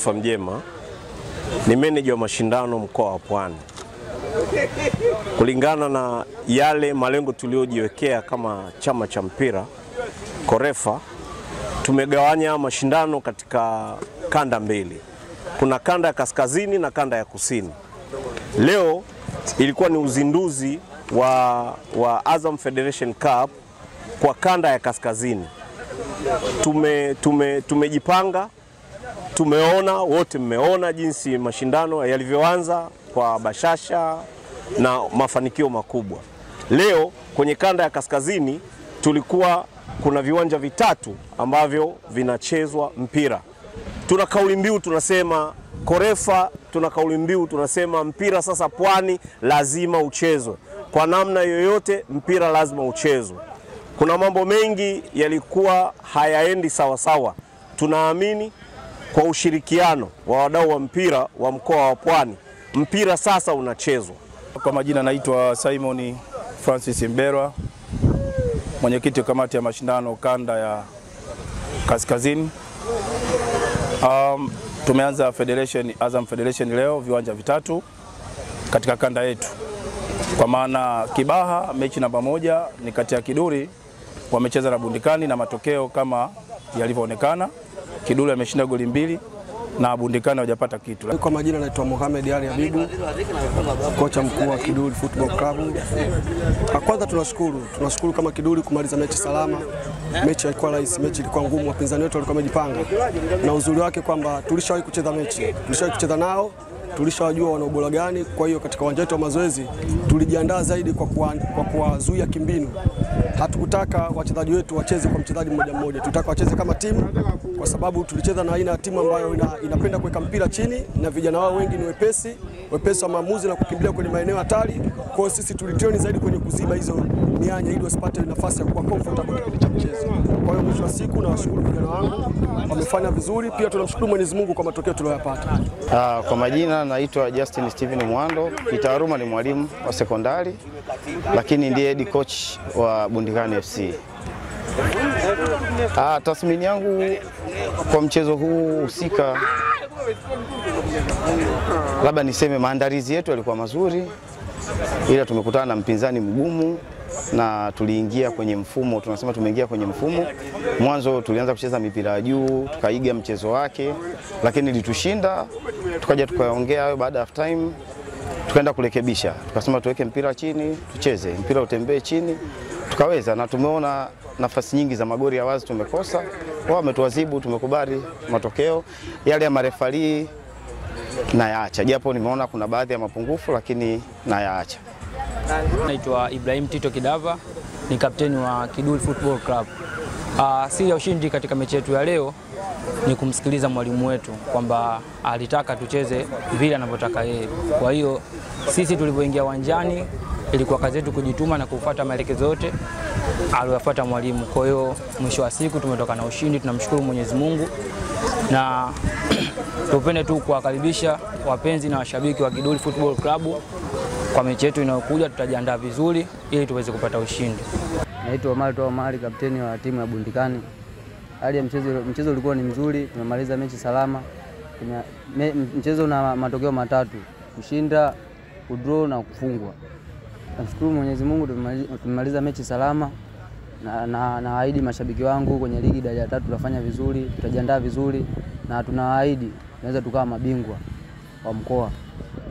Christopher Mjema ni meneja wa mashindano mkoa wa Pwani. Kulingana na yale malengo tuliyojiwekea kama chama cha mpira Korefa, tumegawanya mashindano katika kanda mbili. Kuna kanda ya kaskazini na kanda ya kusini. Leo ilikuwa ni uzinduzi wa, wa Azam Federation Cup kwa kanda ya kaskazini. Tume, tume, tumejipanga tumeona wote, mmeona jinsi mashindano yalivyoanza kwa bashasha na mafanikio makubwa. Leo kwenye kanda ya kaskazini tulikuwa kuna viwanja vitatu ambavyo vinachezwa mpira. Tuna kauli mbiu tunasema Korefa, tuna kauli mbiu tunasema mpira sasa Pwani lazima uchezwe kwa namna yoyote, mpira lazima uchezwe. Kuna mambo mengi yalikuwa hayaendi sawasawa. Tunaamini kwa ushirikiano wa wadau wa mpira wa mkoa wa Pwani, mpira sasa unachezwa. Kwa majina naitwa Simon Francis Mberwa, mwenyekiti wa kamati ya mashindano kanda ya kaskazini. Um, tumeanza Federation, Azam Federation leo viwanja vitatu katika kanda yetu, kwa maana Kibaha mechi namba moja ni kati ya Kiduri wamecheza na Bundikani na matokeo kama yalivyoonekana, Kiduri ameshinda goli mbili na Bundikani hawajapata kitu. Kwa majina naitwa Mohamed Ali Habibu, kocha mkuu wa Kiduli Football Club. Kwanza tunashukuru, tunashukuru kama Kiduli kumaliza mechi salama. Mechi haikuwa rahisi, mechi ilikuwa ngumu, wapinzani wetu walikuwa wamejipanga, na uzuri wake kwamba tulishawahi kucheza mechi, tulishawahi kucheza nao tulishawajua wana ubora gani. Kwa hiyo katika uwanja wetu wa mazoezi tulijiandaa zaidi kwa kuwazuia kwa kimbinu. Hatukutaka wachezaji wetu wacheze kwa mchezaji mmoja mmoja, tulitaka wacheze kama timu, kwa sababu tulicheza na aina ya timu ambayo ina, inapenda kuweka mpira chini na vijana wao wengi ni wepesi wepesi wa maamuzi na kukimbilia kwenye maeneo hatari. Kwa hiyo sisi tulitreni zaidi kwenye kuziba hizo mianya ili wasipate nafasi ya kuwa comfortable kipindi cha mchezo. Kwa hiyo mwisho wa siku nawashukuru vijana wangu, wamefanya vizuri. Pia tunamshukuru Mwenyezi Mungu kwa matokeo tuliyoyapata. Ah, kwa majina naitwa Justin Steven Mwando, kitaaluma ni mwalimu wa sekondari lakini ndiye head coach wa Bundikani FC. Ah, tathmini yangu kwa mchezo huu husika, labda niseme maandalizi yetu yalikuwa mazuri, ila tumekutana na mpinzani mgumu na tuliingia kwenye mfumo, tunasema tumeingia kwenye mfumo. Mwanzo tulianza kucheza mipira ya juu, tukaiga mchezo wake, lakini litushinda, tukaja tukaongea hayo baada ya half time tukaenda kurekebisha, tukasema tuweke mpira chini, tucheze mpira utembee chini, tukaweza na tumeona nafasi nyingi za magoli ya wazi tumekosa, wao wametuadhibu, tumekubali matokeo yale ya marefali nayaacha, japo nimeona kuna baadhi ya mapungufu, lakini nayaacha. Naitwa Ibrahim Tito Kidava, ni kapteni wa Kiduli Football Club. Uh, siri ya ushindi katika mechi yetu ya leo ni kumsikiliza mwalimu wetu kwamba alitaka tucheze vile anavyotaka yeye. Kwa hiyo sisi tulivyoingia uwanjani ilikuwa kazi yetu kujituma na kufuata maelekezo yote aliyofuata mwalimu. Kwa hiyo mwisho wa siku tumetoka na ushindi, tunamshukuru Mwenyezi Mungu na tupende tu kuwakaribisha wapenzi na washabiki wa Kiduli Football Club kwa mechi yetu inayokuja. Tutajiandaa vizuri ili tuweze kupata ushindi. Naitwa Omar Toa Omari, kapteni wa timu ya Bundikani. Hali ya mchezo, mchezo ulikuwa ni mzuri, tumemaliza mechi salama. Tume, me, mchezo una matokeo matatu: kushinda, kudraw na kufungwa. Namshukuru Mwenyezi Mungu tumemaliza mechi salama na nawaahidi na mashabiki wangu kwenye ligi daraja ya tatu tutafanya vizuri, tutajiandaa vizuri na tunawaahidi tunaweza tukawa mabingwa wa mkoa.